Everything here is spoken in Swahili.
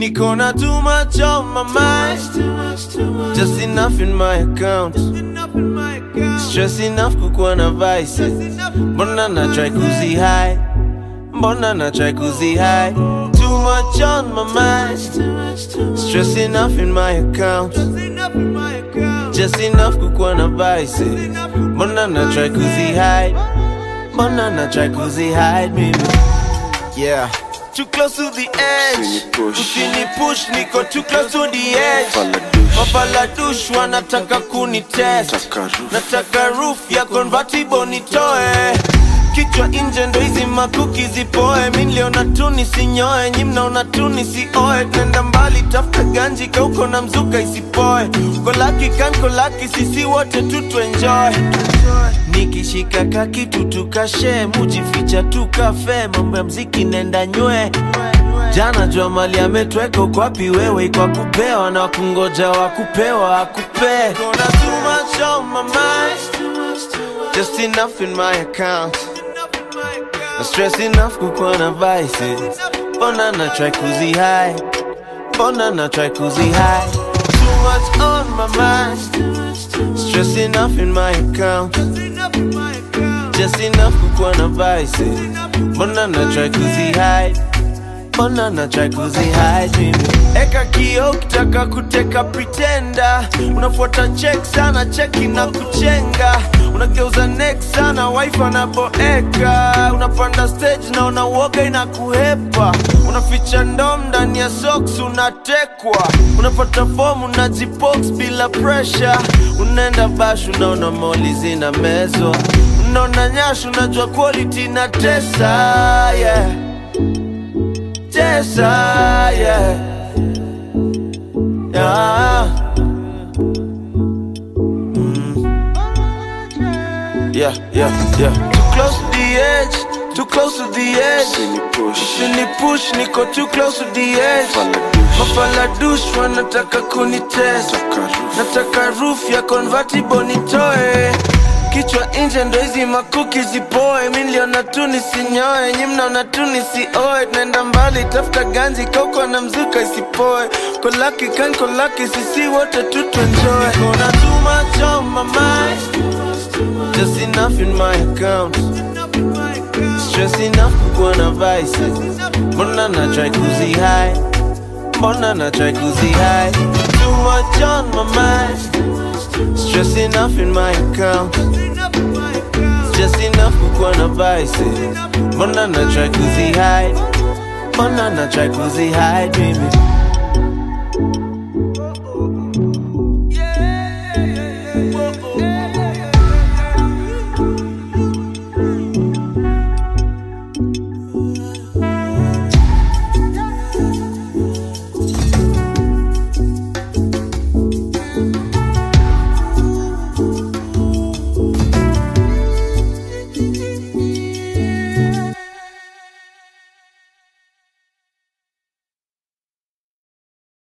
Niko na too much on my mind Just enough in my account Stress enough kukuwa na vices Mbona na try kuzi high Mbona na try kuzi high Too much on my mind Stress enough in my account Just enough kukuwa na vices Mbona na try kuzi hide Mbona na try kuzi hide mimi Yeah Too close to the edge Usinipush. Usini push niko too close to the edge Faladush. Mafaladush wanataka kunitest Nataka roof. Nataka roof ya convertible nitoe Kichwa nje ndo hizi makuki zipoe Mi niliona tu nisinyoe Nyi mnaona tu nisioe Nenda mbali tafuta ganji kauko na mzuka isipoe Kolaki kan kolaki sisi wote tu tuenjoy Nikishika kakitu tukashe Mujificha tukafe Mambo ya mziki nenda nywe Jana jua mali ametweka uko wapi wewe kwa kupewa na kungoja wa kupewa akupe Kuna too much on my mind Just enough in my account Na stress enough kukuwa na vices Mbona na try kuzi high Mbona na try kuzi high Too much on my mind Stress enough in my account Just enough kukuwa na vices Mbona na try kuzi hide Mbona na try kuzi hide mimi Eka kio ukitaka kuteka pretender Unafuata check sana cheki na kuchenga Unageuza neck sana wife anaboeka Unapanda stage na unauoga inakuhepa Unaficha ndom ndani ya socks unatekwa Unapata form unajibox bila pressure Unaenda bash unaona moli zina mezwa Unaona nyash unajua quality na tesa yeah. Tesa yeah. Yeah. Yeah, yeah, yeah. Too close to the edge, too close to the edge. Usinipush. Usini push, niko too close to the edge. Faladush. Mafaladush wanataka kunitest. Nataka roof. Nataka roof ya convertible nitoe. Kichwa nje ndo hizi makuki zipoe. Mi niliona tu nisinyoe, nyi mnaona tu nisioe. Tunaenda mbali, tafuta ganji kauko na mzuka isipoe. Kolaki kan kolaki, sisi wote tu tuenjoy. Niko na too much on my mind. Just enough in my account Stress enough kukuwa na vices Mbona na try kuzi high Mbona na try kuzi high Too much on my mind Stress enough in my account Just enough kukuwa na vices Mbona na try kuzi hide Mbona na try kuzi hide mimi